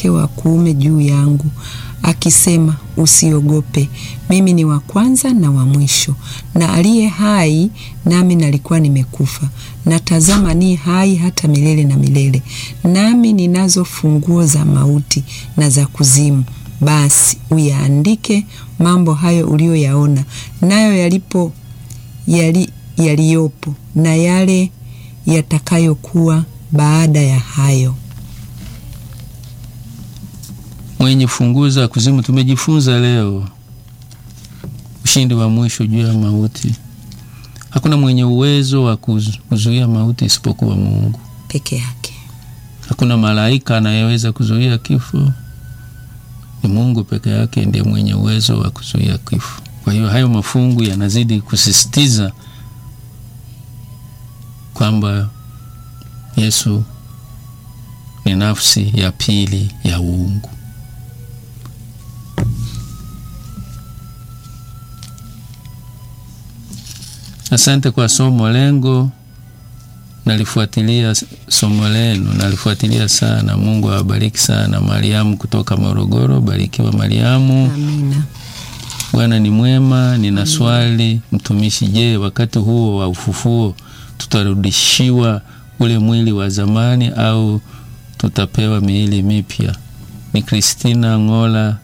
wake wa kuume juu yangu, akisema, usiogope, mimi ni wa kwanza na wa mwisho, na aliye hai, nami nalikuwa nimekufa, na tazama, ni hai hata milele na milele, nami ninazo funguo za mauti na za kuzimu. Basi uyaandike mambo hayo uliyoyaona, nayo yalipo yali, yaliyopo na yale yatakayokuwa baada ya hayo. Mwenye funguo za kuzimu, tumejifunza leo ushindi wa mwisho juu ya mauti. Hakuna mwenye uwezo wa kuzuia mauti isipokuwa Mungu peke yake. Hakuna malaika anayeweza kuzuia kifo, ni Mungu peke yake ndiye mwenye uwezo wa kuzuia kifo. Kwa hiyo hayo mafungu yanazidi kusisitiza kwamba Yesu ni nafsi ya pili ya uungu. Asante kwa somo lengo, nalifuatilia somo lenu, nalifuatilia sana. Mungu awabariki sana. Mariamu kutoka Morogoro, barikiwa Mariamu. Amina. Bwana ni mwema. Nina swali mtumishi, je, wakati huo wa ufufuo tutarudishiwa ule mwili wa zamani au tutapewa miili mipya? Ni Kristina Ngola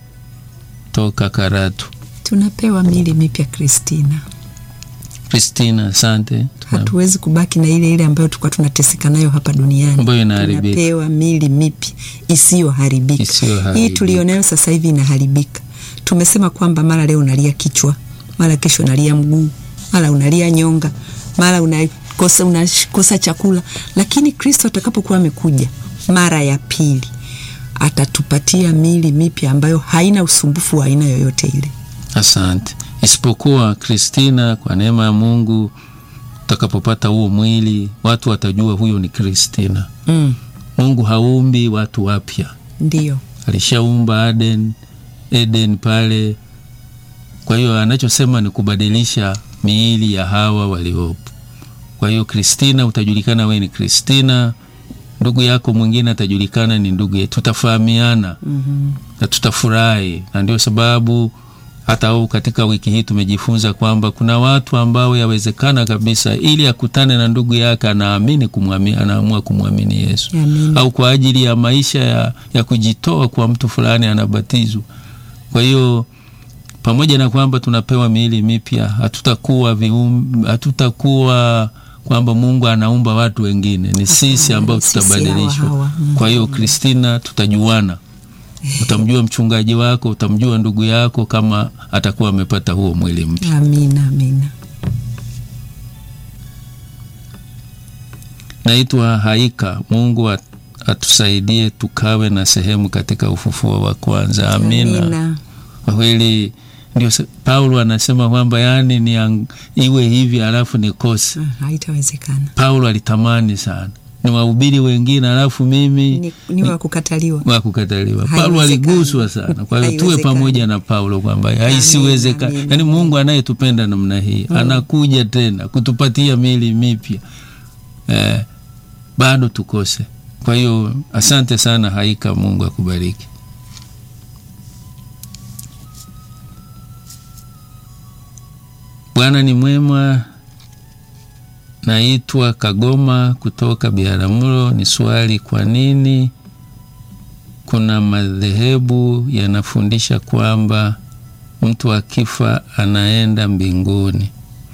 toka Karatu. Tunapewa miili mipya Kristina. Kristina, asante. Hatuwezi kubaki na ile ile ambayo tulikuwa tunateseka nayo hapa duniani, ambayo inaharibika. Tunapewa miili mipya isiyoharibika. Hii tulionayo sasa hivi inaharibika. Tumesema kwamba mara leo unalia kichwa, mara kesho unalia mguu, mara unalia nyonga, mara unakosa unakosa chakula, lakini Kristo atakapokuwa amekuja mara ya pili atatupatia miili mipya ambayo haina usumbufu wa aina yoyote ile. Asante. Isipokuwa Kristina, kwa neema ya Mungu, utakapopata huo mwili watu watajua huyo ni Kristina. Mm. Mungu haumbi watu wapya, ndio alishaumba Aden, Eden pale. Kwa hiyo anachosema ni kubadilisha miili ya hawa waliopo. Kwa hiyo Kristina, utajulikana wewe ni Kristina, ndugu yako mwingine atajulikana ni ndugu yetu, tutafahamiana mm -hmm. na tutafurahi, na ndio sababu hata au katika wiki hii tumejifunza kwamba kuna watu ambao yawezekana kabisa ili akutane na ndugu yake anaamini kumwamini, anaamua kumwamini Yesu Amin. au kwa ajili ya maisha ya, ya kujitoa kwa mtu fulani anabatizwa. Kwa hiyo pamoja na kwamba tunapewa miili mipya, hatutakuwa vium, hatutakuwa kwamba Mungu anaumba watu wengine, ni sisi ambao tutabadilishwa. Kwa hiyo Kristina, tutajuana utamjua mchungaji wako, utamjua ndugu yako kama atakuwa amepata huo mwili mpya. Amina, amina. Naitwa Haika. Mungu atusaidie tukawe na sehemu katika ufufuo wa kwanza. Amina. Amina. Kwa kweli ndio Paulo anasema kwamba yani ni ang, iwe hivi alafu nikose. Haitawezekana. Paulo alitamani sana ni wahubiri wengine alafu mimi ni, ni wa kukataliwa, wa kukataliwa. Paulo aliguswa sana. Kwa hiyo tuwe pamoja na Paulo kwamba haisiwezekana. Yani Mungu anayetupenda namna hii mm. anakuja tena kutupatia miili mipya eh, bado tukose. Kwa hiyo asante sana Haika, Mungu akubariki. Bwana ni mwema. Naitwa Kagoma kutoka Biharamulo. Ni swali, kwa nini kuna madhehebu yanafundisha kwamba mtu akifa anaenda mbinguni?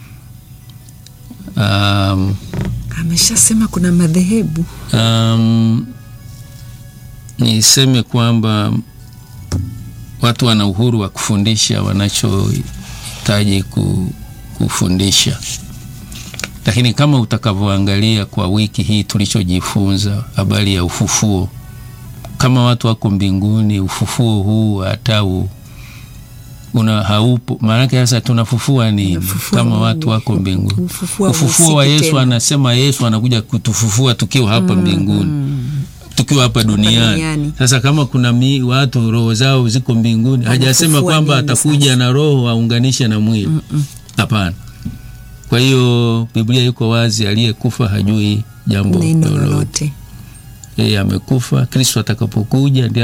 Um, ameshasema kuna madhehebu um, niseme kwamba watu wana uhuru wa kufundisha wanachohitaji kufundisha lakini kama utakavyoangalia kwa wiki hii tulichojifunza habari ya ufufuo, kama watu wako mbinguni, ufufuo huu hata una haupo, maanake sasa tunafufua nini kama watu wako mbinguni? Ufufuo, ufufuo wa Yesu tena. Anasema Yesu anakuja kutufufua tukiwa hapa mm, mbinguni mm, tukiwa hapa duniani. duniani. Sasa kama kuna mi, watu roho zao ziko mbinguni, hajasema kwamba atakuja sasa na roho aunganishe na mwili hapana. mm -mm. Kwa hiyo Biblia iko wazi, aliyekufa hajui jambo lolote. Yeye amekufa, Kristo atakapokuja ndiye